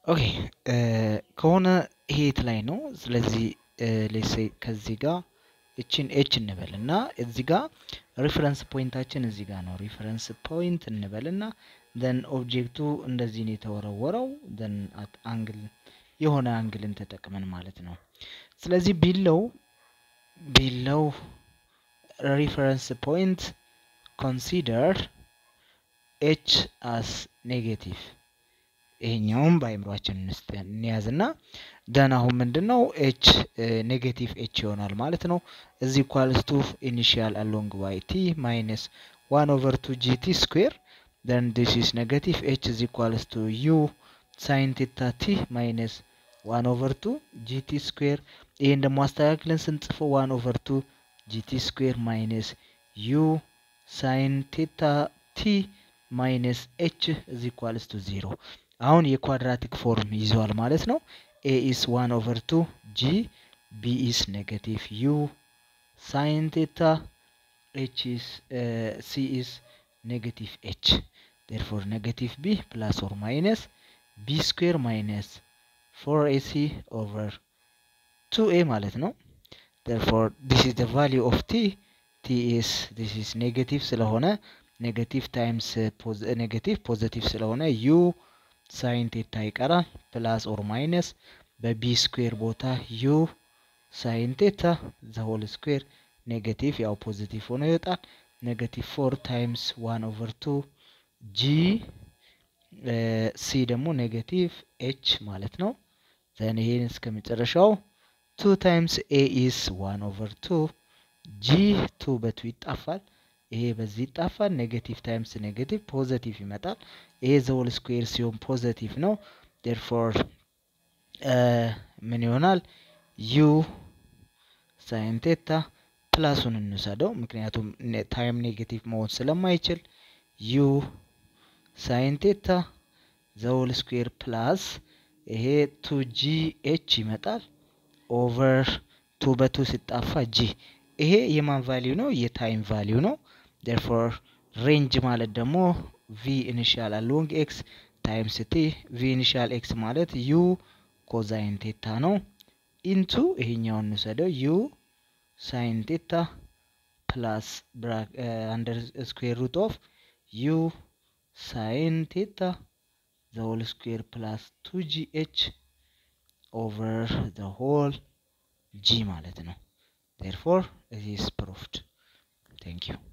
ኦኬ ከሆነ ሄት ላይ ነው። ስለዚህ ሌሴ ከዚህ ጋር እችን ኤች እንበል እና እዚህ ጋር ሪፈረንስ ፖይንታችን እዚህ ጋር ነው። ሪፈረንስ ፖይንት እንበል እና ደን ኦብጀክቱ እንደዚህ ነው የተወረወረው። ደን አት አንግል የሆነ አንግልን ተጠቅመን ማለት ነው። ስለዚህ ቢለው ቢለው ሪፈረንስ ፖይንት ኮንሲደር ኤች አስ ኔጌቲቭ ይሄኛውም በአይምሯችን እንያዝና ደን አሁን ምንድን ነው ኤች ኔጌቲቭ ኤች ይሆናል ማለት ነው። እዚ ኢኳልስ ቱ ኢኒሺያል አሎንግ ዋይ ቲ ማይነስ ዋን ኦቨር ቱ ጂ ቲ ስኩዌር ደን ዲስ ኢስ ኔጌቲቭ ኤች እዚ ኢኳልስ ቱ ዩ ሳይን ቴታ ቲ ማይነስ ዋን ኦቨር ቱ ጂ ቲ ስኩዌር ይህን ደግሞ አስተካክለን ስንጽፈው ዋን ኦቨር ቱ ጂ ቲ ስኩዌር ማይነስ ዩ ሳይን ቴታ ቲ ማይነስ ኤች እዚ ኢኳልስ ቱ ዚሮ አሁን የኳድራቲክ ፎርም ይዘዋል ማለት ነው። ኤ ኢስ ዋን ኦቨር ቱ ጂ ቢ ኢስ ኔጋቲቭ ዩ ሳይን ቴታ ኤች ኢስ ሲ ኢስ ኔጋቲቭ ኤች ዴርፎር ኔጋቲቭ ቢ ፕላስ ኦር ማይነስ ቢ ስኩዌር ማይነስ ፎር ኤሲ ኦቨር ቱ ኤ ማለት ነው። ዴርፎር ዲስ ኢዝ ዘ ቫሊዩ ኦፍ ቲ ቲ ኢስ ዲስ ኢዝ ኔጋቲቭ ስለሆነ ኔጋቲቭ ታይምስ ኔጋቲቭ ፖዘቲቭ ስለሆነ ዩ ሳይን ቴታ ይቀራል። ፕላስ ኦር ማይነስ በቢ ስኩዌር ቦታ ዩ ሳይን ቴታ ዘሆል ስኩዌር ኔጋቲቭ ያው ፖዚቲቭ ሆኖ ይወጣል። ኔጋቲቭ ፎር ታይምስ ዋን ኦቨር ቱ ጂ ሲ ደግሞ ኔጋቲቭ ኤች ማለት ነው። ዘን ይሄን እስከ መጨረሻው ቱ ታይምስ ኤ ኢስ ዋን ኦቨር ቱ ጂ ቱ በቱ ይጣፋል። ይሄ በዚህ ይጣፋል። ኔጌቲቭ ታይምስ ኔጌቲቭ ፖዘቲቭ ይመጣል። ይሄ ዘሆል ስኩዌር ሲሆን ፖዘቲቭ ነው። ዴርፎር ምን ይሆናል? ዩ ሳይን ቴታ ፕላሱን እንውሰደው፣ ምክንያቱም ታይም ኔጌቲቭ መሆን ስለማይችል ዩ ሳይን ቴታ ዘሆል ስኩዌር ፕላስ ይሄ ቱ ጂ ኤች ይመጣል ኦቨር ቱ በቱ ሲጣፋ ጂ ይሄ የማን ቫሊዩ ነው? የታይም ቫሊዩ ነው። ዴርፎር ሬንጅ ማለት ደግሞ ቪ ኢኒሻል አሎንግ ኤክስ ታይምስ ቲ ቪ ኢኒሻል ኤክስ ማለት ዩ ኮዛይን ቴታ ነው። ኢንቱ ይሄኛውን እንውሰደው ዩ ሳይን ቴታ ፕላስ አንደር ስኩዌር ሩት ኦፍ ዩ ሳይን ቴታ ዘ ሆል ስኩዌር ፕላስ ቱ ጂ ኤች ኦቨር ዘ ሆል ጂ ማለት ነው። ዴርፎር ኢት ኢዝ ፕሩፍድ። ቴንክ ዩ